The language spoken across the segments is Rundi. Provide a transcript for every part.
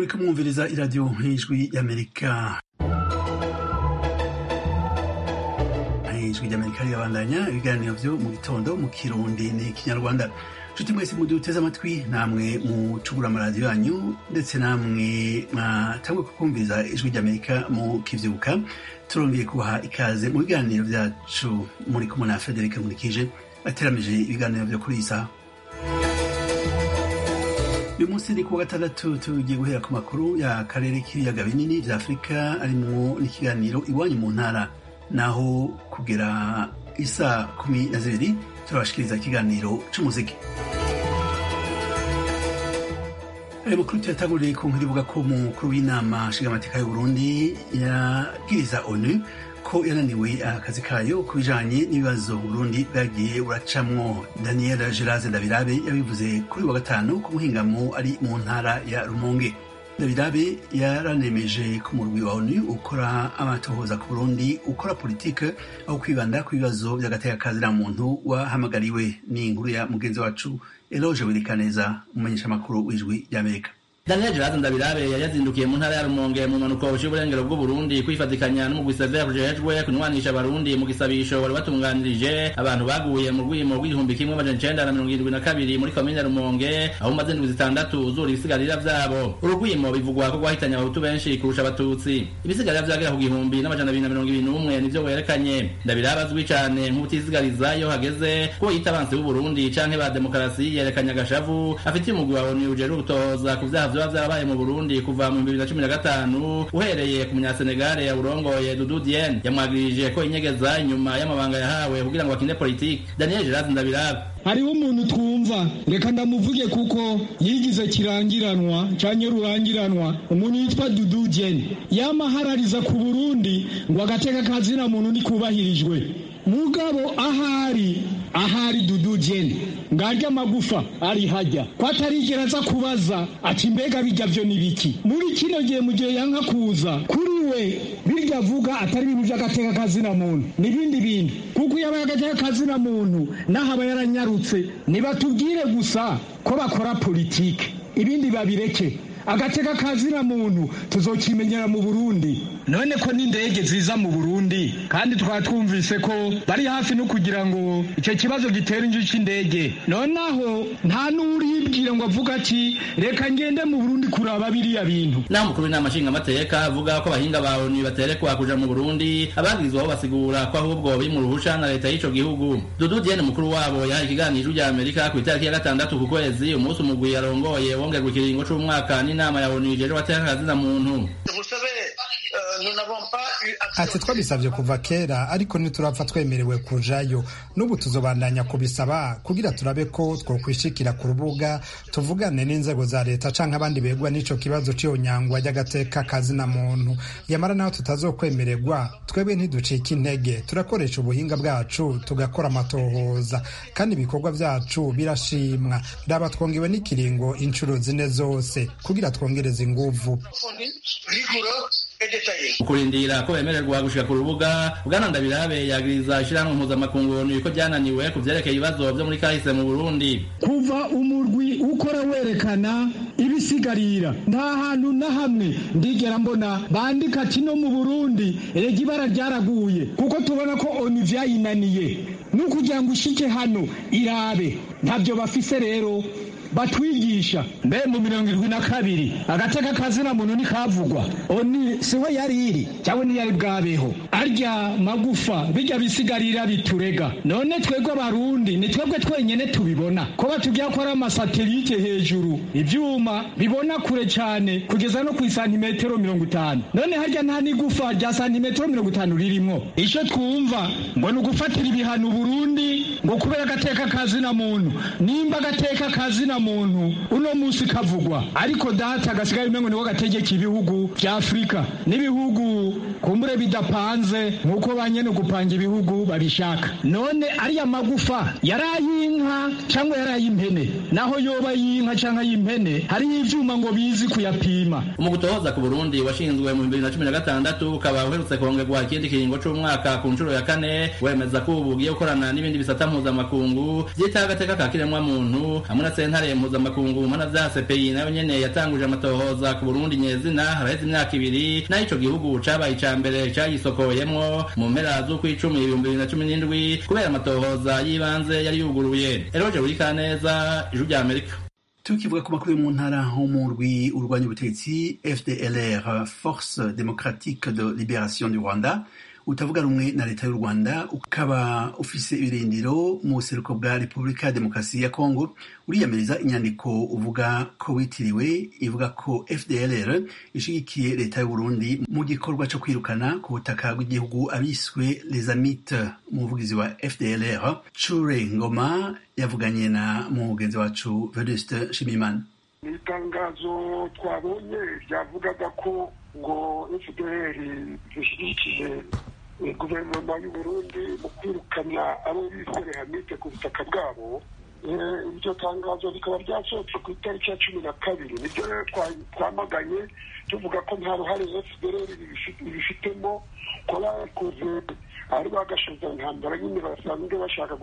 muriko mwumviriza iradiyo nk'ijwi y'amerika ijwi ry'amerika rirabandanya ibiganiro vyo mu gitondo mu kirundi ni kinyarwanda nshuti mwese muduteze amatwi namwe mucugura amaradiyo yanyu ndetse namwe mwatangwe kukumviriza ijwi ry'amerika mu kivyuka turongeye kubaha ikaze mu biganiro vyacu muri kumwe na frederic nkurikije ateramije ibiganiro vyo kuri iyi saha uyu munsi ni kuwa gatandatu tugiye guhera ku makuru ya karere k'ibiyaga binini vya afurika arimwo n'ikiganiro iwanyu mu ntara naho kugera isa kumi na zibiri turabashikiriza ikiganiro c'umuziki ayo makuru tuyatanguriye ku nkuru ivuga ko umukuru w'inama nshingamateka y'uburundi yabwiriza onu ko yananiwe akazi kayo ku bijanye n'ibibazo Burundi bwagiye buracamwo Daniel Geraze Ndabirabe yabivuze kuri wa gatanu ku muhingamo ari mu ntara ya Rumonge Ndabirabe yaranemeje ko umurwi wa ONU ukora amatohoza ku Burundi ukora politike aho kwibanda ku bibazo by'agateka muntu wahamagariwe ni inkuru ya mugenzi wacu Eloge Wirikaneza umumenyeshamakuru w'ijwi ry'Amerika Daniel Gerazi Ndabirabe yari yazindukiye mu ntara ya Rumonge mu mpanuka buciye uburengero bw'u Burundi kwifatikanya n'umugwi Severe ujejwe kunywanisha abarundi mu gisabisho wari watunganirije abantu baguye mu rwimo rw'igihumbi kimwe amajana icenda na mirongo irindwi na kabiri muri komine Rumonge aho umaze indwi zitandatu uzura ibisigarira vyabo urugwimo bivugwa ko rwahitanye abahutu benshi kurusha abatutsi ibisigarira vyagera ku gihumbi n'amajana abiri na mirongo ibiri n'umwe nivyo werekanye Ndabirabe azwi cane nk'ubutisigariza iyo hageze ko yita abansi b'u Burundi canke ba demokarasi yerekanye agashavu afitiye umugwi wa ONU ujejwe gutohoza ku vyaha vyoba vyabaye mu Burundi kuva mu 2015 uhereye ku munyasenegale yawurongoye Dudu Dieng yamwagirije ko inyegeza inyuma y'amabanga yahawe kugira ngo akine politike Daniel Gerazi Ndabirabe hariho umuntu twumva reka ndamuvuge kuko yigize kirangiranwa canke rurangiranwa umuntu yitwa Dudu Dieng yamaharariza ku Burundi ngo agateka kazina muntu nikubahirijwe mugabo ahari ahari Dudu Dieng ngarya amagufa ari hajya ko atarigera aza kubaza ati mbega bijya vyo nibiki muri kino gihe mu gihe yanka kuza kuri we birya avuga atari ibintu vy'agateka kazina muntu n'ibindi bintu kuko iyo abaye agateka kazina muntu naho aba yaranyarutse nibatubwire gusa ko bakora politike ibindi babireke agateka kazina muntu tuzokimenyera mu Burundi none ko n'indege ziza mu Burundi kandi twaba twumvise ko bari hafi no kugira ngo icyo kibazo gitera inju c'indege nonaho nta n'uribwira ngo avuga ati reka ngende mu Burundi kuraba biriya bintu naho umukuru w'inama nshingamateka avuga ko abahinga ba ONU baterekwa kuja mu Burundi abagirizwaho basigura ko ahubwo biri mu ruhusha na leta y'ico gihugu Dudu Diene mukuru wabo yahaye ikiganiro rya Amerika ku itariki ya gatandatu ku kwezi umunsi umugwi yarongoye wongerwa ikiringo c'umwaka n'inama ya ONU ijeje wateka kazina muntu ati twabisabye kuva kera ariko ntiturapfa twemerewe kujayo n'ubu tuzobandanya kubisaba kugira turabe ko twokwishikira ku rubuga tuvugane n'inzego za leta canke abandi begwa n'ico kibazo c'iyo nyangwa ry'agateka kazina muntu yamara naho tutazokwemererwa twebwe ntiducika intege turakoresha ubuhinga bwacu tugakora amatohoza kandi ibikorwa vyacu birashimwa raba twongewe n'ikiringo inshuro zine zose kugira twongereze inguvu ukurindira ko bemererwa gushika ku rubuga bwana ndabirabe yagiriza ishirahamwe mpuzamakungu ko ryananiwe ku vyerekeye ibibazo vyo muri kahise mu burundi kuva umurwi ukora werekana ibisigarira nta hantu na hamwe ndigera mbona bandika ati no mu burundi erega ibara ryaraguye kuko tubona ko onu vyayinaniye n'ukugira ngo ushike hano irabe ntabyo bafise rero batwigisha mbe mu mirongo irindwi na kabiri agateka kazina muntu ntikavugwa oni siho yari iri cyangwa ntiyari bwabeho arya magufa bijya bisigarira biturega none twebwe abarundi ni twebwe twenyene tubibona ko batubwira ko ari amasatelite hejuru ivyuma bibona kure cyane kugeza no ku isantimetero mirongo itanu none harya nta n'igufa rya santimetero mirongo itanu ririmwo ico twumva ngo ni ugufatira ibihano burundi ngo kubera agateka kazina muntu nimba agateka kazina muntu uno musi kavugwa ariko data gasigaye umengo niko gategeka ibihugu vya Afrika n'ibihugu kumbure bidapanze nkuko banyene gupanga ibihugu babishaka none ariya magufa yarayinka cyangwa yarayimpene naho yoba yinka cyangwa yimpene hari ivyuma ngo bizi kuyapima umugutohoza ku Burundi washinzwe mu 2016 ukaba uherutse kongerwa ikindi kiringo c'umwaka ku nshuro ya kane wemeza ko ubu ugiye gukorana n'ibindi bisata mpuzamakungu vyita agateka ka kiremwa muntu hamwe na sentare sentare mpuzamakungu mpana vya CPI nayo nyene yatanguje amatohoza ku Burundi nyezina haraheze imyaka ibiri naho ico gihugu cabaye ica mbere cayisokoyemwo mu mpera z'ukwicumi ibihumbi bibiri na cumi n'indwi kubera amatohoza y'ibanze yari yuguruye eroje burikaneza ijuru rya amerika tukivuga ku makuru yo mu ntara ho mu rwi urwanya ubutegetsi fdlr force démocratique de libération du rwanda utavuga rumwe na leta y'u rwanda ukaba ufise ibirindiro mu buseruko bwa repubulika ya demokarasi ya kongo uriyamiriza inyandiko uvuga ko witiriwe ivuga ko fdlr ishigikiye leta y'u burundi mu gikorwa co kwirukana ku butaka bw'igihugu abiswe les amites umuvugizi wa fdlr cure ngoma yavuganye na mugenzi wacu venuste nshimiyimana ni itangazo twabonye ryavugaga ko ngo fdr zishyigikiye guverinoma y'u burundi mu kwirukana abo bise hamite ku butaka bwabo iryo tangazo rikaba ryasohotse ku itariki ya cumi na kabiri nibyo rero twamaganye tuvuga ko nta ruhare fdr ibifitemo ko bakoze ari bagashoza intambara nyine basanzwe bashaka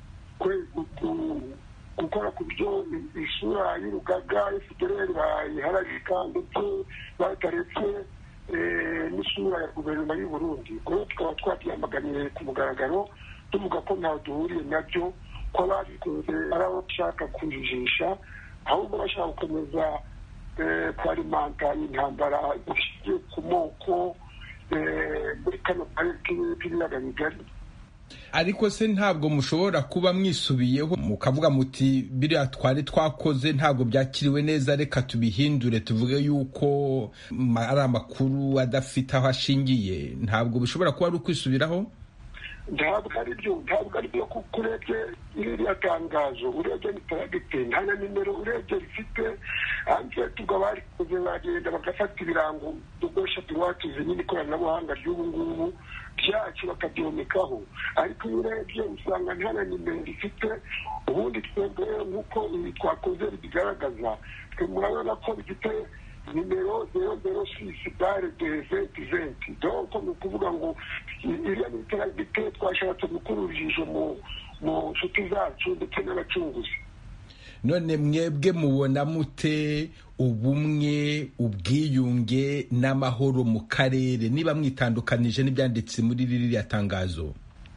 gukora ku buryo isura y'urugaga fdr bayihararika ndetse bataretse n'isura ya guverinoma y'u burundi rero tukaba twabyamaganiye ku mugaragaro tuvuga ko ntawe duhuriye nabyo ko babikoze ari abo bashaka kujijisha ahubwo bashaka gukomeza kwarimanta intambara zishingiye ku moko muri kano karere k'ibiyaga bigari ariko se ntabwo mushobora kuba mwisubiyeho mukavuga muti biriya twari twakoze ntabwo byakiriwe neza reka tubihindure tuvuge yuko ari amakuru adafite aho ashingiye ntabwo bishobora kuba ari ukwisubiraho ntabwo ari byo ntabwo ari byo kuko urebye iriya tangazo urebye mitaragite nta na nimero urebye rifite hanze tubwo barikoze bagenda bagafata ibirango dukoresha tuwatuze nyine ikoranabuhanga ry'ubu ngubu byacu bakabyomekaho ariko iyo urebye usanga nta na nimero rifite ubundi twebwe nk'uko ibi twakoze bigaragaza twe murabona ko bifite nimero zero zero sisi bare de venti venti donko ni ukuvuga ngo iriya ni iterambere twashatse gukura urujijo mu nshuti zacu ndetse n'abacunguzi none mwebwe mubona mute ubumwe ubwiyunge n'amahoro mu karere niba mwitandukanije n'ibyanditse muri ririya tangazo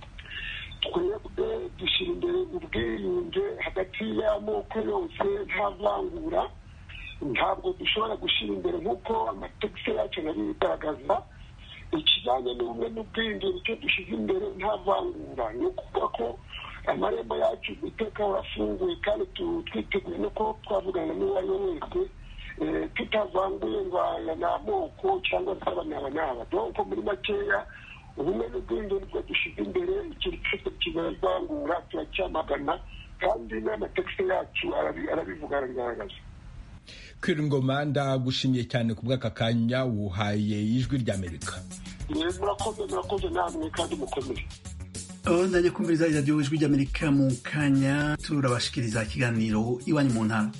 twebwe dushyira imbere ubwiyunge hagati y'amoko yose nta vangura ntabwo dushobora gushyira imbere nk'uko amategeko yacu yari bigaragaza ikijyanye n'ubumwe n'ubwiyunge nicyo dushyize imbere nta vangura ni ukuvuga ko amarembo yacu iteka afunguye kandi twiteguye no ko twavugana n'uwo ari we wese tutavanguye ngo aya ni amoko cyangwa se aba ni aba n'aba donko muri makeya ubumwe n'ubwiyunge nibwo dushyize imbere ikintu cyose kibavangura turacyamagana kandi n'amategeko yacu arabivuga arabigaragaza kwira ingoma ndagushimiye cyane ku bw'aka kanya wuhaye ijwi ry'amerika murakoze murakoze namwe kandi mukomere ndajya kumviriza iradiyo ijwi ry'amerika mu kanya turabashikiriza ikiganiro iwanyu mu ntara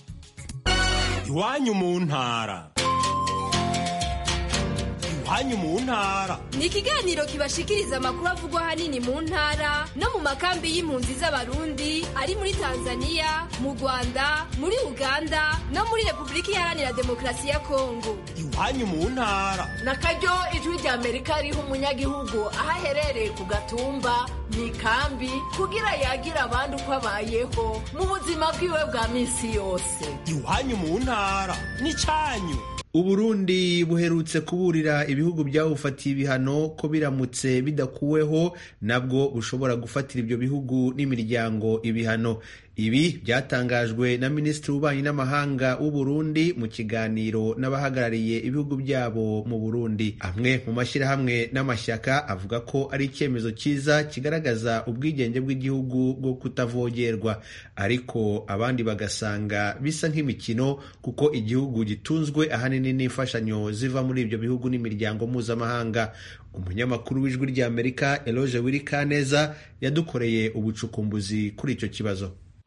iwanyu mu ntara iwanyu mu ntara ni ikiganiro kibashikiriza amakuru avugwa ahanini mu ntara no mu makambi y'impunzi z'abarundi ari muri tanzania mu rwanda muri uganda no muri repubulika iharanira demokarasi ya kongo iwanyu mu ntara na karyo ijwi rya amerika riha umunyagihugu aho aherereye ku gatumba mu ikambi kugira yagira abandi uko abayeho mu buzima bwiwe bwa minsi yose iwanyu mu ntara ni cyanyu uburundi buherutse kuburira ibihugu byawufatiye ibihano ko biramutse bidakuweho nabwo bushobora gufatira ibyo bihugu n'imiryango ibihano ibi byatangajwe na minisitiri w'ububanyi n'amahanga w'uburundi mu kiganiro n'abahagarariye ibihugu byabo mu burundi amwe mu mashyirahamwe n'amashyaka avuga ko ari icyemezo cyiza kigaragaza ubwigenge bw'igihugu bwo kutavogerwa ariko abandi bagasanga bisa nk'imikino kuko igihugu gitunzwe ahanini n'imfashanyo ziva muri ibyo bihugu n'imiryango mpuzamahanga umunyamakuru w'ijwi ry'amerika eloge wirikaneza yadukoreye ubucukumbuzi kuri icyo kibazo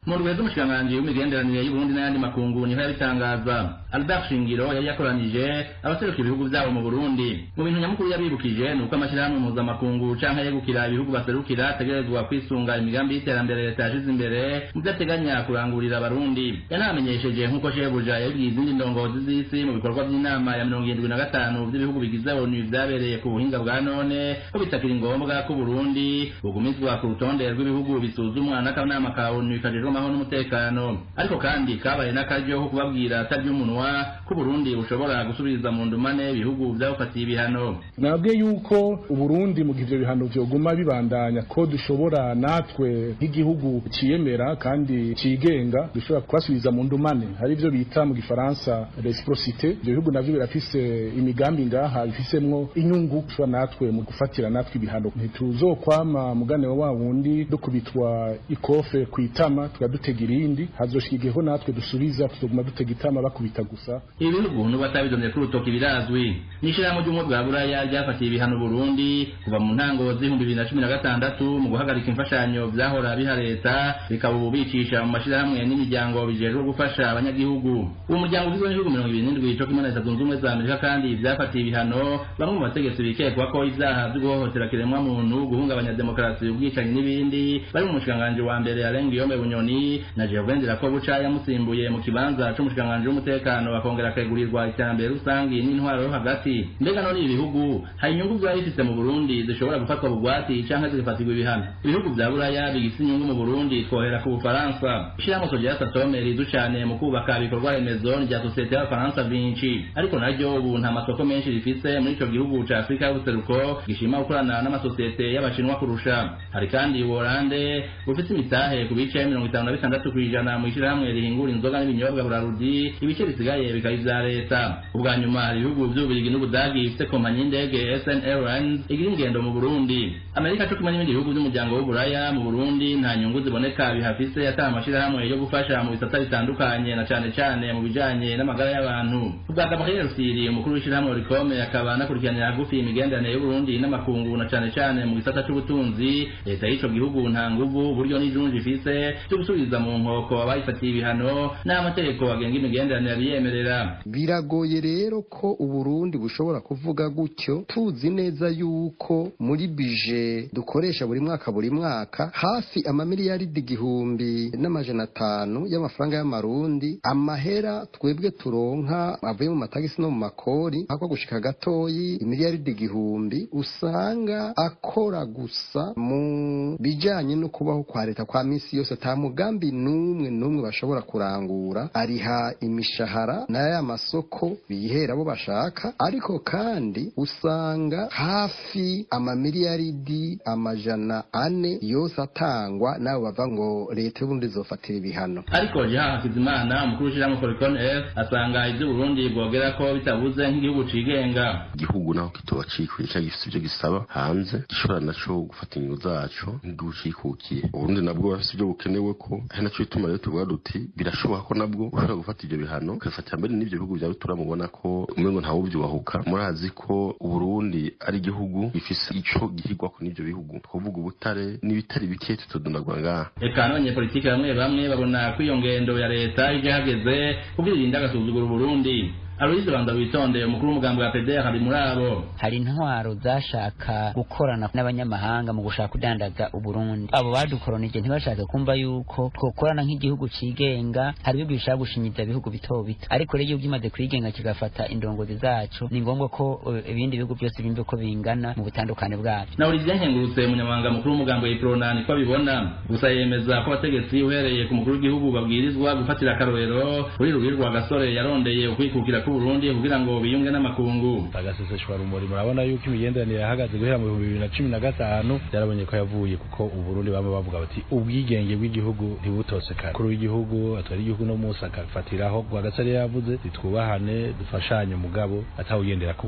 mu rwego rw'umushikiranganji w'imigenderanire y'uburundi n'ayandi makungu niho yabitangaza albert shingiro yari yakoranije abaseruka ibihugu vyabo mu burundi mu bintu nyamukuru yabibukije ni uko amashyirahamwe mpuzamakungu canke yegukira ibihugu baserukira ategerezwa kwisunga imigambi y'iterambere leta yashize imbere mu vyo ateganya kurangurira abarundi yanamenyesheje nk'uko shebuja yabibwiye izindi ndongozi z'isi mu bikorwa vy'inama ya mirongo irindwi na gatanu vy'ibihugu bigize onu vyabereye ku buhinga bwa none ko bitakiri ngombwa ko uburundi bugumizwa ku rutonde rw'ibihugu bisuzumwa n'akanama ka onu kajejwe amahoro n'umutekano ariko kandi kabaye n'akaryo ko kubabwira atarya umunwa ko uburundi bushobora gusubiza mu ndumane ibihugu vyabufatiye ibihano nabwiye yuko uburundi mu gihe ivyo bihano vyoguma bibandanya ko dushobora natwe nk'igihugu ciyemera kandi cigenga dushobora kubasubiza mu ndumane hari ivyo bita mu gifaransa reciprocité ivyo bihugu navyo birafise imigambi ngaha bifisemwo inyungu dushobora natwe mu gufatira natwe ibihano ntituzokwama mugane wa wundi dukubitwa ikofe kwitama tukadutega irindi hazoshika igiheho natwe dusubiza tuzoguma dutega itama bakubita gusa ibi bihugu n'ubu batabidomye ku rutoki birazwi n'ishirahamwe ry'ubumwe bwa buraya ryafatiye ibihano burundi kuva mu ntango z'ibihumbi bibiri na cumi na gatandatu mu guhagarika imfashanyo vyahora biha leta bikaba ubu bicisha mu mashirahamwe n'imiryango bijejwe gufasha abanyagihugu uwo muryango ugizwe n'ibihugu mirongo ibiri n'indwi co kimwe na leta zunze ubumwe za amerika kandi vyafatiye ibihano bamwe mu bategetsi bikekwa ko ivyaha vyo guhohotera kiremwa muntu guhungabanya demokarasi ubwicanyi n'ibindi bari mu mushikiranganji wa mbere arenga iyome bunyoni na jehovendera ko buca yamusimbuye mu kibanza c'umushikiranganji w'umutekano akongera akegurirwa iterambere rusangi n'intwaro yo hagati mbega none ibi bihugu hari inyungu vyaba bifise mu burundi zishobora gufatwa bugwati canke zigafatirwa ibihano ibihugu vya buraya bigise inyungu mu burundi twohera ku bufaransa ishirahamwe sogera satome rizu cane mu kubaka ibikorwa remezo rya sosiyete y'abafaransa vinci ariko naryo ubu nta masoko menshi rifise muri ico gihugu ca afurika y'ubuseruko gishima gukorana n'amasosiyete y'abashinwa kurusha hari kandi ubuholande bufise imitahe ku bice mirongo itanu na bitandatu kw'ijana mu ishirahamwe rihingura inzoga n'ibinyobwa burarudi ibice bisigaye bikaba ivya leta ubwa nyuma hari ibihugu vy'ububirigi n'ubudagi bifise kompanyi y'indege sn airlines igira ingendo mu burundi amerika co kimwe n'ibindi bihugu vy'umuryango w'uburaya mu burundi nta nyungu ziboneka bihafise atari amashirahamwe yo gufasha mu bisata bitandukanye na cane cane mu bijanye n'amagara y'abantu ubwa gabriel rusiri umukuru w'ishirahamwe rikome akaba anakurikiranira hagufi imigenderanire y'uburundi n'amakungu na cane cane mu gisata c'ubutunzi leta y'ico gihugu nta nguvu uburyo n'ijunji ifise vyo gusubiza mu nkoko abayifatiye ibihano n'amategeko agenga imigenderanire biyemerera biragoye rero ko uburundi bushobora kuvuga gutyo tuzi neza yuko muri bije dukoresha buri mwaka buri mwaka hafi amamiliyaridi igihumbi n'amajana atanu y'amafaranga y'amarundi amahera twebwe turonka avuye mu matagisi no mu makori ako gushika gatoyi imiliyaridi igihumbi usanga akora gusa mu bijanye no kubaho kwa leta kwa misi yose ata mugambi n'umwe n'umwe bashobora kurangura ariha imishahara n'aya masoko bihera abo bashaka ariko kandi usanga hafi amamiliyaridi amajana ane yose atangwa n'abo bava ngo leta y'uburundi izofatira ibihano ariko jean hakizimana umukuru w'ishirahamwe foricon f asanga ivyo uburundi bwogera ko bitabuze nk'igihugu cigenga igihugu naho kitoba cikwiye canke gifise ivyo gisaba hanze gishobora naco gufata inyungu zaco nk'igihugu cikukiye uburundi nabwo bafise ivyo bukenewe ko ari naco bituma rero tuvuga duti birashoboka ko nabwo ushobora gufata ivyo bihano ukabifatira mbere n'ivyo bihugu vya rutura mubona ko umengo ntawuvyubahuka murazi ko uburundi ari igihugu gifise ico gihigwako n'ivyo bihugu twovuga ubutare n'ibitari bike tutodonagwa ngaha eka n'abanyepolitike bamwe bamwe babona ko iyo ngendo ya leta ije hageze kugira irinde agasuzugura uburundi Aloyize Rwanda witonde umukuru w'umugambi wa PDR ari muri abo hari intwaro zashaka gukorana n'abanyamahanga mu gushaka kudandaza uburundi abo badukoronije ntibashaka kumva yuko twokorana nk'igihugu cigenga hari ibihugu bishaka gushinyiza ibihugu bito bito ariko rero iyo bimaze kwigenga kigafata indongozi zacu ni ngombwa ko uh, ibindi bihugu byose bimve ko bingana mu butandukane bwabyo na Olivier Nkengurutse umunyamabanga mukuru w'umugambi wa Iprona niko abibona gusa yemeza ko abategetsi uhereye ku mukuru w'igihugu babwirizwa gufatira akarorero kuri Rugirwa Gasore yarondeye ukwikukira ku Burundi kugira ngo biyunge n'amakungu agaseseshwa rumuri murabona yuko imigenderanire yahagaze guhera mu bihumbi bibiri na cumi na gatanu byarabonye ko yavuye kuko uburundi baba bavuga bati ubwigenge bw'igihugu ntibutose kare kuri w'igihugu atwara igihugu no munsi akafatiraho rwagasare yavuze twubahane dufashanye umugabo atawugendera ku wundi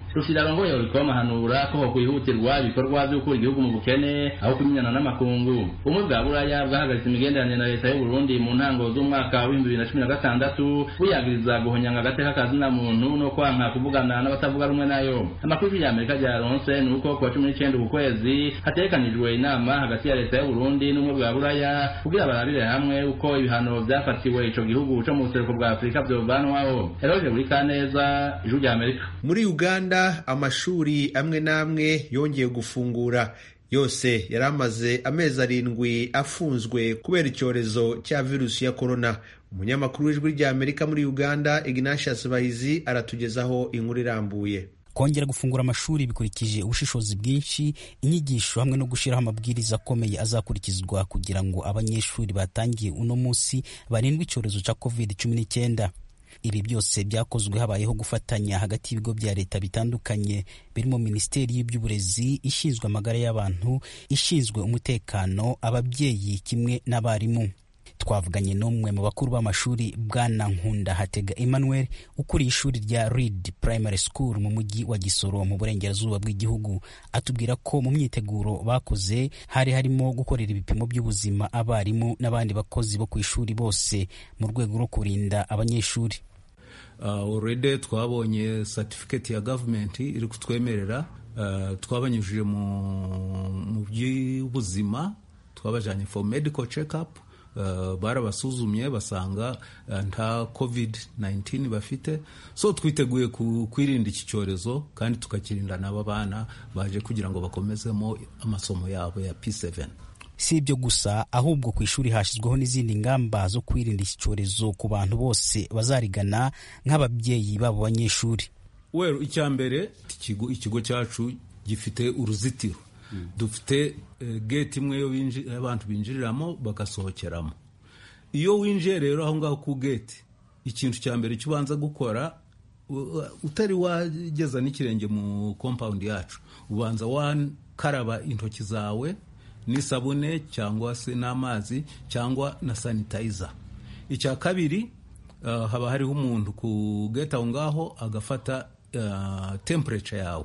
rushirarongoye urikoma hanura ko hokwihutirwa ibikorwa vyo gukura igihugu mu bukene aho kumenyana n'amakungu ubumwe bwa buraya bwahagaritse imigenderanire na leta y'u Burundi mu ntango z'umwaka w'ibihumbi bibiri na cumi na gatandatu buyagiriza guhonyanga agateka kazina muntu no kwanka kuvugana n'abatavuga rumwe nayo amakuru ya Amerika ryaronse ni uko kuwa cumi n'icenda uku kwezi hategekanijwe inama hagati ya leta y'u Burundi n'ubumwe bwa buraya kugira barabire hamwe uko ibihano vyafatiwe ico gihugu co mu buseruko bwa Afurika vyovanwaho Eroje Burikaneza ijuru rya Amerika muri uganda amashuri amwe n'amwe yongeye gufungura yose yari amaze amezi arindwi afunzwe kubera icyorezo cya virusi ya korona umunyamakuru w'ijwi rya amerika muri uganda ignatius bahizi aratugezaho inkuru irambuye kongera gufungura amashuri bikurikije ubushishozi bwinshi inyigisho hamwe no gushyiraho amabwiriza akomeye azakurikizwa kugira ngo abanyeshuri batangiye uno munsi barindwe icyorezo cya covid cumi n'icyenda ibi byose byakozwe habayeho gufatanya hagati y'ibigo bya leta bitandukanye birimo minisiteri y'iby'uburezi ishinzwe amagara y'abantu ishinzwe umutekano ababyeyi kimwe n'abarimu twavuganye n'umwe mu bakuru b'amashuri bwana nkunda hatega emmanuel ukuriye ishuri rya reed primary school mu mujyi wa gisoro mu burengerazuba bw'igihugu atubwira ko mu myiteguro bakoze hari harimo gukorera ibipimo by'ubuzima abarimu n'abandi bakozi bo ku ishuri bose mu rwego rwo kurinda abanyeshuri already uh, twabonye certificate ya government iri kutwemerera uh, twabanyujije mu by'ubuzima twabajanye for medical check up uh, barabasuzumye basanga uh, nta covid 19 bafite so twiteguye kwirinda iki cyorezo kandi tukakirinda n'aba bana baje kugira ngo bakomezemo amasomo yabo ya P7 si ibyo gusa ahubwo ku ishuri hashyizweho n'izindi ngamba zo kwirinda iki cyorezo ku bantu bose bazarigana nk'ababyeyi babo banyeshuri weru icya mbere ikigo ikigo cyacu gifite uruzitiro mm. dufite uh, gate imwe yo abantu binjiriramo bagasohokeramo iyo winjiye rero aho ngaho ku gate ikintu cya mbere cyo ubanza gukora utari wageza n'ikirenge mu compound yacu ubanza wakaraba intoki zawe n'isabune cyangwa se n'amazi cyangwa na sanitayiza icya kabiri uh, haba hariho umuntu ku gate aho ngaho agafata uh, temperature yawe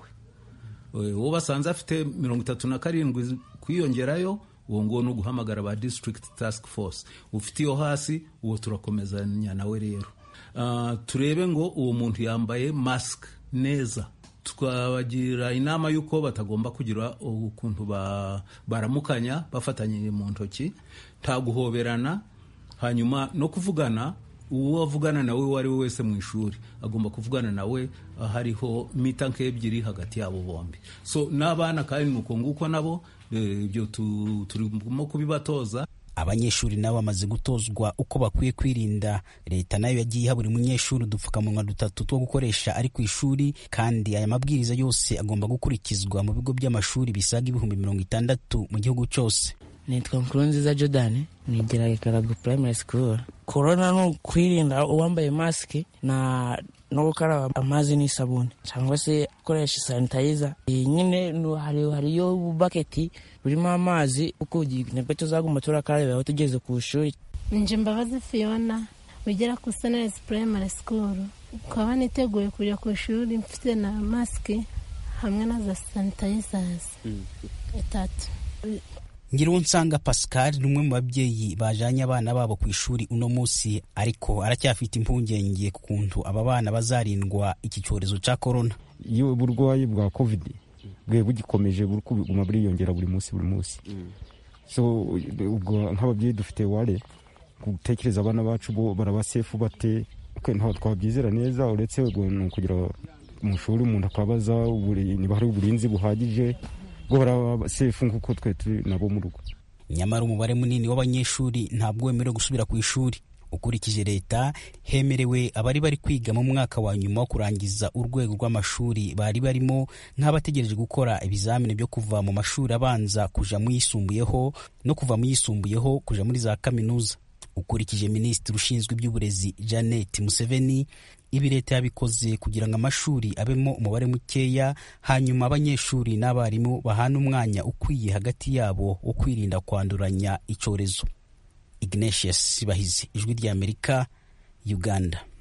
uwo basanze afite mirongo itatu na karindwi kwiyongerayo uwo nguwo ni uguhamagara ba district task force ufite iyo hasi uwo turakomezanya nawe rero uh, turebe ngo uwo muntu yambaye mask neza tukabagira inama y'uko batagomba kugira ukuntu baramukanya bafatanyije mu ntoki nta guhoberana hanyuma no kuvugana uwo avugana nawe uwo ari we wese mu ishuri agomba kuvugana nawe hariho mita nk'ebyiri hagati yabo bombi so n'abana kandi ni uko nguko nabo ibyo turimo kubibatoza abanyeshuri nabo bamaze gutozwa uko bakwiye kwirinda leta nayo yagiye iha buri munyeshuri udupfukamunwa dutatu two gukoresha ari ku ishuri kandi aya mabwiriza yose agomba gukurikizwa mu bigo by'amashuri bisaga ibihumbi mirongo itandatu mu gihugu cyose nitwa nkurunziza jordan nigira ikarago primary school korona ni ukwirinda uwambaye masike na no gukaraba amazi n'isabune cyangwa se gukoresha sanitayiza iyi nyine hariyo baketi burimo amazi uko nibwo tuzaguma turakarabaho tugeze ku ishuri nje mbabazi fiona wigira ku sunrise primary school ukaba niteguye kujya ku ishuri mfite na masike hamwe na za sanitayizazi itatu Ngirunsanga Pascal ni umwe mu babyeyi bajanye abana babo ku ishuri uno munsi ariko aracyafite impungenge ku kuntu aba bana bazarindwa iki cyorezo cya korona iyo uburwayi bwa covid bwe bugikomeje buri kuguma buriyongera buri munsi buri munsi so ubwo nk'ababyeyi dufite ware gutekereza abana bacu bo barabasefu bate ntabwo twabyizera neza uretse ni ukugira mu shuri umuntu akabaza niba hari uburinzi buhagije bwo baraba sefu nk'uko twe turi nabo mu rugo nyamara umubare munini w'abanyeshuri ntabwo wemerewe gusubira ku ishuri ukurikije leta hemerewe abari bari kwiga mu mwaka wa nyuma wo kurangiza urwego rw'amashuri bari barimo nk'abategereje gukora ibizamini byo kuva mu mashuri abanza kuja mu yisumbuyeho no kuva mu yisumbuyeho kuja muri za kaminuza ukurikije minisitiri ushinzwe iby'uburezi janet museveni ibi leta yabikoze kugira ngo amashuri abemo umubare mukeya hanyuma abanyeshuri n'abarimu bahana umwanya ukwiye hagati yabo wo kwirinda kwanduranya icyorezo ignatius bahizi ijwi ry'amerika uganda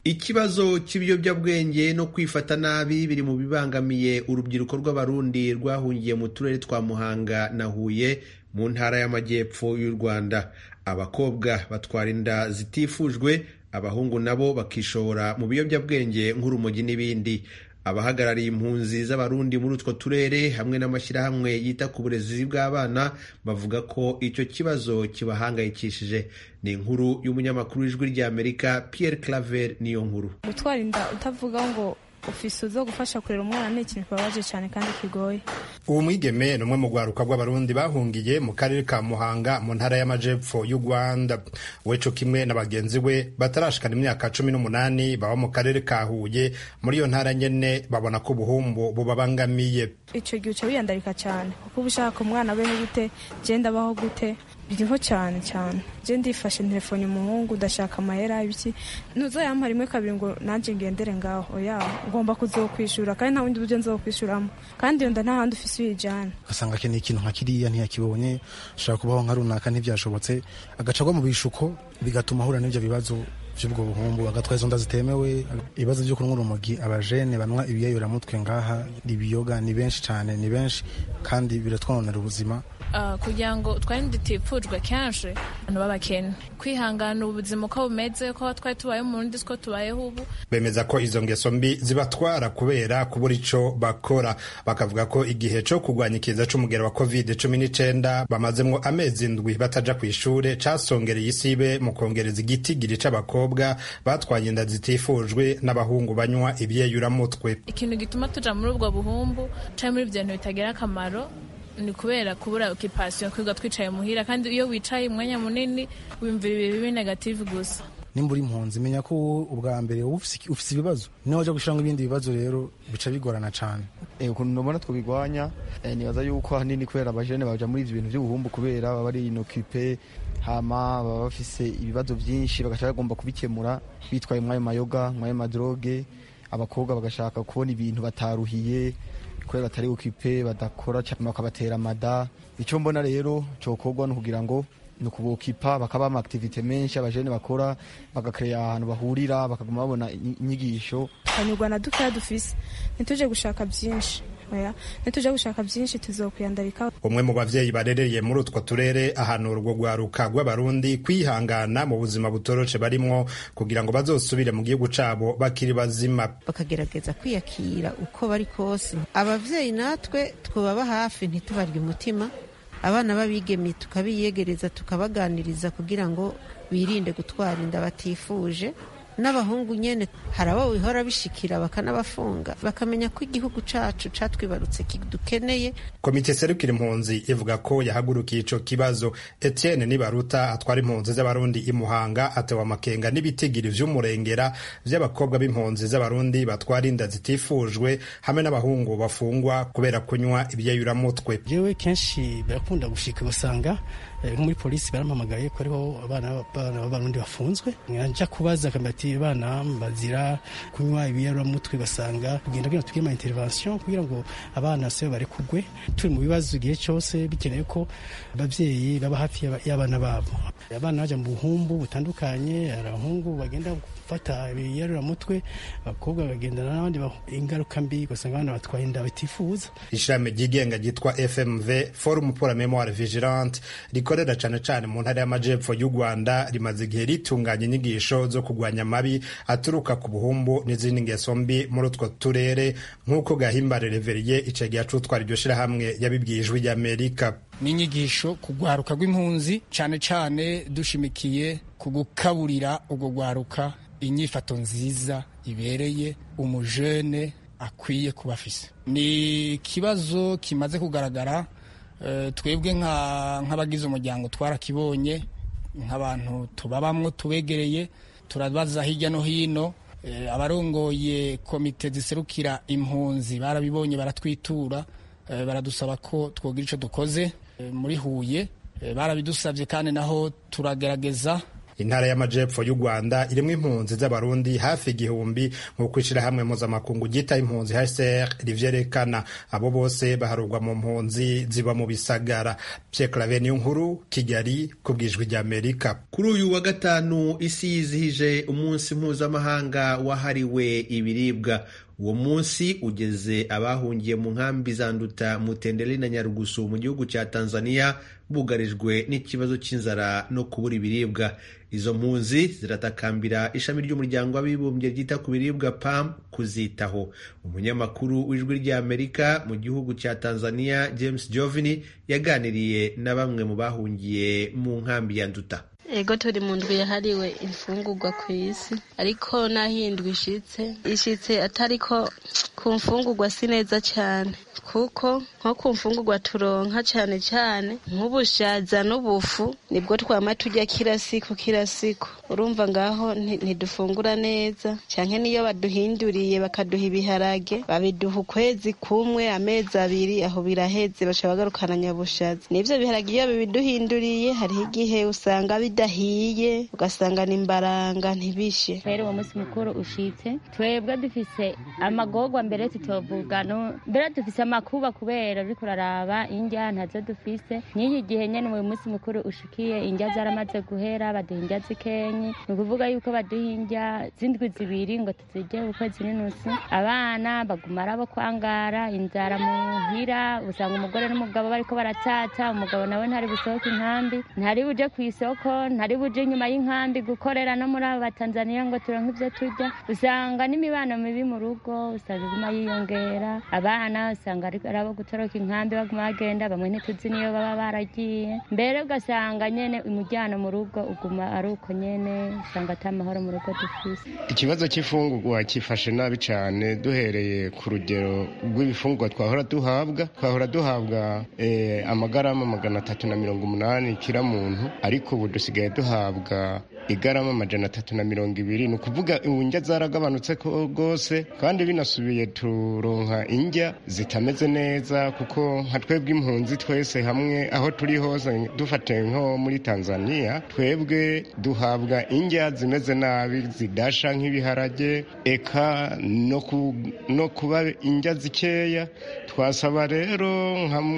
ikibazo cy'ibiyobyabwenge no kwifata nabi biri mu bibangamiye urubyiruko rw'abarundi rwahungiye mu turere twa muhanga na huye mu ntara y'amajyepfo y'u rwanda abakobwa batwara inda zitifujwe abahungu nabo bakishora mu biyobyabwenge nk'urumogi n'ibindi abahagarariye impunzi z'abarundi muri utwo turere hamwe n'amashyirahamwe yita ku burezi bw'abana bavuga ko icyo kibazo kibahangayikishije ni inkuru y'umunyamakuru w'ijwi ry'amerika pierre claver niyo nkuru gutwara inda utavuga ngo ofisi zo gufasha kurera umwana ni ikintu kibabaje cyane kandi kigoye uwo mwigeme ni umwe mu rwaruka rw'abarundi bahungiye mu karere ka muhanga mu ntara y'amajepfo y'u rwanda weco kimwe na bagenzi we batarashikana imyaka cumi n'umunani baba mu karere ka huye muri iyo ntara nyene babona ko ubuhumbu bubabangamiye icyo gihe uca wiyandarika cyane kuko uba ushaka umwana abeho gute genda abaho gute biriho cyane cyane je ndifashe telefone umuhungu ndashaka amahera ibiki ntuzayampa rimwe kabiri ngo nanjye ngendere ngaho oya ugomba kuzokwishura kandi nta bundi buryo nzokwishuramo kandi iyo nda nta handi ufise uyijana ugasanga akeneye ikintu nka kiriya ntiyakibonye ashaka kubaho nka runaka ntibyashobotse agaca agwa mu bishuko bigatuma ahura n'ibyo bibazo by'ubwo buhumbu agatwara izo nda zitemewe ibibazo byo kunywa urumogi abajene banywa ibiyayuramutwe ngaha ibiyoga ni benshi cyane ni benshi kandi biratwononera ubuzima kugira ngo twari dutifujwe kenshi abantu b'abakene kwihangana ubuzima uko bumeze ko twari tubayeho mu rundi siko tubayeho ubu bemeza ko izo ngeso mbi zibatwara kubera kubura ico bakora bakavuga ko igihe co kurwanya ikiza c'umugero wa covid cumi n'icenda bamazemwo amezi ndwi bataja kw'ishure casongereye isibe mu kongereza igitigiri c'abakobwa batwaye inda zitifujwe n'abahungu banywa ibyeyuramutwe ikintu gituma tuja muri ubwo buhumbu canke muri ibyo bintu bitagira akamaro ni kubera kubura okipasiyo kwiga twicaye muhira kandi iyo wicaye umwanya munini wiyumvira ibihe bibi negative gusa nimba uri impunzi menya ko ubwa mbere uba ufise ibibazo niho wajya gushyiramo ibindi bibazo rero bica bigorana cyane ukuntu nubona twabigwanya nibaza yuko ahanini kubera abajene baja muri ivyo bintu by'ubuhumbu kubera baba ari inokipe hama baba bafise ibibazo byinshi bagaca bagomba kubikemura bitwaye mwayo mayoga mwayo madroge abakobwa bagashaka kubona ibintu bataruhiye kubera batari okipe badakora cyane bakabatera amada icyo mbona rero cyokorwa ni ukugira ngo ni ukubokipa bakaba ama activite menshi abajene bakora bagakereya ahantu bahurira bakaguma babona inyigisho hanyurwa na dukeya dufise ntituje gushaka byinshi oya ntituje gushaka byinshi tuzokwiyandarika umwe mu bavyeyi barereye muri utwo turere ahanura urwo rwaruka rw'abarundi kwihangana mu buzima butoroshe barimwo kugira ngo bazosubire mu gihugu cabo bakiri bazima bakagerageza kwiyakira uko bari kose abavyeyi natwe twubaba hafi ntitubarye umutima abana b'abigeme tukabiyegereza tukabaganiriza kugira ngo birinde gutwara inda batifuje n'abahungu nyene hari abo bihora bishikira bakanabafunga bakamenya ko igihugu cacu catwibarutse kidukeneye komite serukira impunzi ivuga ko yahagurukiye ico kibazo etienne nibaruta atwara impunzi z'abarundi imuhanga atewa amakenga n'ibitigiri vy'umurengera vy'abakobwa b'impunzi z'abarundi batwara inda zitifujwe hamwe n'abahungu bafungwa kubera kunywa ibyeyuramutwe jewe kenshi birakunda gushika ugasanga nko muri polisi barampamagaye ko ariho abana b'abarundi bafunzwe nja kubaza ati abana bazira kunywa ibiyaramutwe basanga kugenda kugira tugire ama intervention kugira ngo abana se barekugwe turi mu bibazo igihe cyose bikenewe ko abavyeyi baba hafi y'abana babo abana baja mu buhumbu butandukanye hari abahungu bagenda gufata ibiyaramutwe abakobwa bagendana n'abandi ingaruka mbi ugasanga abana batwaye inda batifuza ishami ryigenga ryitwa fmv forum pour la memoire vigilante rikorera cane cane mu ntara y'amajepfo y'u rwanda rimaze igihe ritunganya inyigisho zo kurwanya amabi aturuka ku buhumbu n'izindi ngeso mbi muri utwo turere nk'uko gahimbare reveriye icegihe acutwara iryo shirahamwe yabibwiye ijwi ry'amerika n'inyigisho ku rwaruka rw'impunzi cane cane dushimikiye ku gukaburira urwo rwaruka inyifato nziza ibereye umujene akwiye kuba afise ni ikibazo kimaze kugaragara twebwe nk'abagize umuryango twarakibonye nk'abantu tubabamwo tubegereye turabaza hirya no hino abarongoye komite ziserukira impunzi barabibonye baratwitura baradusaba ko twogira icyo dukoze muri huye barabidusabye kandi naho turagerageza intara y'amajepfo y'u rwanda irimwo impunzi z'abarundi hafi igihumbi nk'uko ishirahamwe mpuzamakungu ryita impunzi hcr rivyerekana abo bose baharurwa mu mpunzi ziba mu bisagara pierre clave niyo nkuru kigali ku bwijwi ry'amerika kuri uyu wa gatanu isi yizihije umunsi mpuzamahanga wahariwe ibiribwa uwo munsi ugeze abahungiye mu nkambi za nduta mutenderi na nyarugusu mu gihugu cya tanzania bugarijwe n'ikibazo cy'inzara no kubura ibiribwa izo mpunzi ziratakambira ishami ry'umuryango w'abibumbye ryita ku biribwa pam kuzitaho umunyamakuru w'ijwi ry'amerika mu gihugu cya tanzania james jovini yaganiriye na bamwe mu bahungiye mu nkambi ya nduta ego turi mu ndwi yahariwe imfungurwa ku isi ariko n'aho iyi ndwi ishitse ishitse atariko ku mfungurwa si neza cyane kuko nko ku mfungurwa turonka cyane cyane nk'ubushaza n'ubufu nibwo twama tujya kila siku kila siku urumva ngaho ntidufungura neza cyane niyo baduhinduriye bakaduha ibiharage babiduha ukwezi kumwe amezi abiri aho biraheze baca bagarukana nyabushaza n'ibyo biharage iyo bibiduhinduriye hariho igihe usanga bidahiye ugasanga ni imbaranga ntibishe rero uwo munsi mukuru ushitse twebwe dufise amagorwa mbere tutovuga mbere dufise amakuba kubera uriko uraraba indya ntazo dufise n'iki gihe nyene uwo munsi mukuru ushikiye indya zaramaze guhera baduha indya zikenyi ni ukuvuga yuko baduha indya z'indwi zibiri ngo tuzirye ukwezi n'inusu abana baguma arabo kwangara inzara muhira usanga umugore n'umugabo bariko baratata umugabo nawe ntari busohoke inkambi ntari buje ku isoko ntari buje inyuma y'inkambi gukorera no muri abo batanzaniya ngo turonke ivyo turya usanga n'imibano mibi mu rugo usanga iguma yiyongera abana usanga ari abo gutoroka inkambi baguma bagenda bamwe ntituzi niyo baba baragiye mbere ugasanga nyene umujyano mu rugo uguma ari uko nyene usanga ata mahoro mu rugo dufise ikibazo cy'ifungurwa kifashe nabi cyane duhereye ku rugero rw'ibifungurwa twahora duhabwa twahora duhabwa eh, amagarama magana atatu na mirongo umunani kira muntu ariko ubu dusigaye duhabwa igarama amajana atatu na mirongo ibiri ni ukuvuga indya zaragabanutse rwose kandi binasubiye turonka indya zitameze neza kuko nka twebwe impunzi twese hamwe aho turi hose dufate nko muri tanzania twebwe duhabwa indya zimeze nabi zidasha nk'ibiharage eka no kuba indya zikeya twasaba rero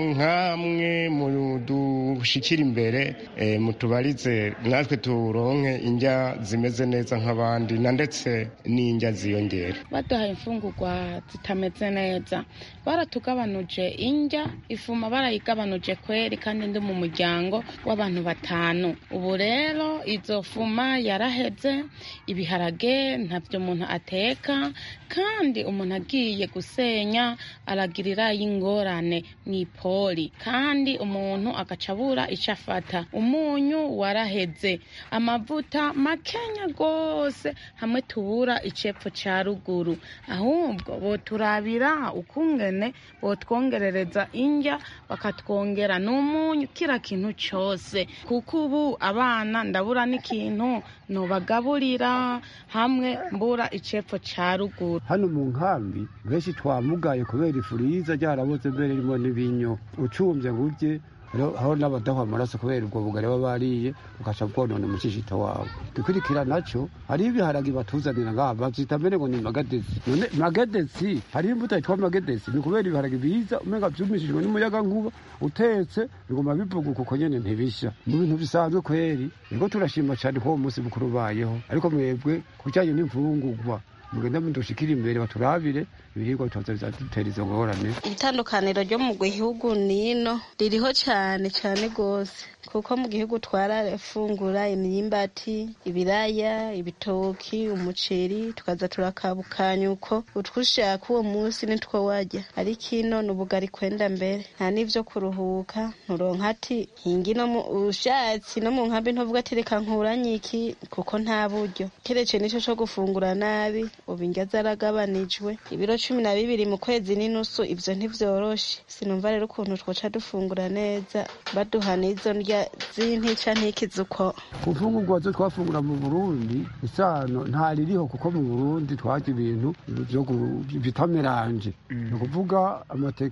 nk'amwe mu dushikira imbere mutubarize natwe turonke indya zimeze neza nk'abandi na ndetse n'indya ziyongera baduhaye imfungurwa zitameze neza baratugabanuje indya ifuma barayigabanuje kweri kandi ndi mu muryango w'abantu batanu ubu rero izo fuma yaraheze ibiharage ntabyo umuntu ateka kandi umuntu agiye gusenya aragirira y'ingorane mu ipoli kandi umuntu agaca abura icyo afata umunyu waraheze amavuta makenya rwose hamwe tubura icepfo cya ruguru ahubwo boturabira ukungene botwongerereza indya bakatwongera n'umunyu kira kintu cyose kuko ubu abana ndabura n'ikintu nubagaburira hamwe mbura icepfo cya ruguru hano mu nkambi benshi twamugaye kubera ifuriza ryaraboze mbere ririmo n'ibinyo ucumbye ngo urye aho n'abadaha amaraso kubera ubwo bugari baba bariye ugaca bwonona umushishito wawe dukurikira nacyo hariho ibiharagi batuzanira ngaha babyita mbere ngo ni magadesi none magadesi hariho imbuto yitwa magadesi ni ukubera ibiharagi biza umenga byumishijwe n'umuyaga nkuba utetse biguma bivuguka uko nyene ntibishya mu bintu bisanzwe kweri niko turashima cyane ko uwo munsi mukuru ubayeho ariko mwebwe ku bijyanye n'imfungurwa mugenda mudushikira imbere baturabire ibiribwa bitoza bizadutera izo ngorane itandukaniro ryo mu gihugu nino ririho cyane cyane rwose kuko mu gihugu twarafungura imyimbati ibiraya ibitoki umuceri tukaza turakabukanya uko utwushaka uwo munsi nitwo wajya ariko ino ni ubugari kwenda mbere nta n'ibyo kuruhuka nturonka ati hingi no mu ushatsi no mu nkambi ntuvuga ati reka nkuranye iki kuko nta buryo keretse nicyo cyo gufungura nabi ubu indya zaragabanijwe ibiro cumi na bibiri mu kwezi n'inusu ibyo ntibyoroshe sinumva rero ukuntu twoca dufungura neza baduha n'izo ndya z'intica ntikize uko ku mfungurwa zo twafungura mu burundi isano ntaririho kuko mu burundi twarya ibintu bita meranje ni ukuvuga amateke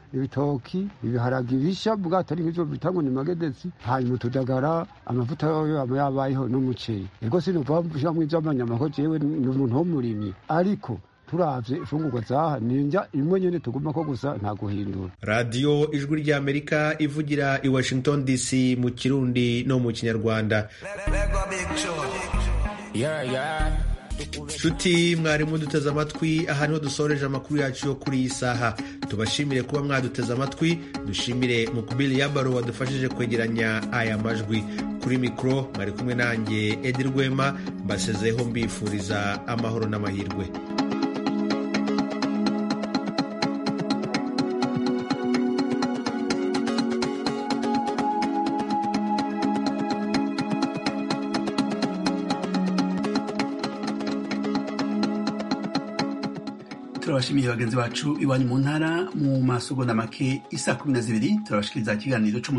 ibitoki ibiharagi bisha bwato ari nk'ivyo bita ngo ni magedesi hanyuma utudagara amavuta yoyo aba yabayeho n'umuceri ego sinuvamvushamo ivy'amanyama ko jewe ni umuntu w'umurimyi ariko turavye imfungurwa zaha ninja imwe nyene tuguma ko gusa nta guhindura radiyo ijwi ry'amerika ivugira i washington dc mu kirundi no mu kinyarwanda nshuti mwarimu duteze amatwi aha niho dusoreje amakuru yacu yo kuri iyi saha tubashimire kuba mwaduteze amatwi dushimire mukubili yabaro wadufashije kwegeranya aya majwi kuri mikoro mwari kumwe nanjye edi rwema mbasezeho mbifuriza amahoro n'amahirwe turabashimiye bagenzi bacu iwanyu mu ntara mu masogonda make isa kumi na zibiri turabashikiriza ikiganiro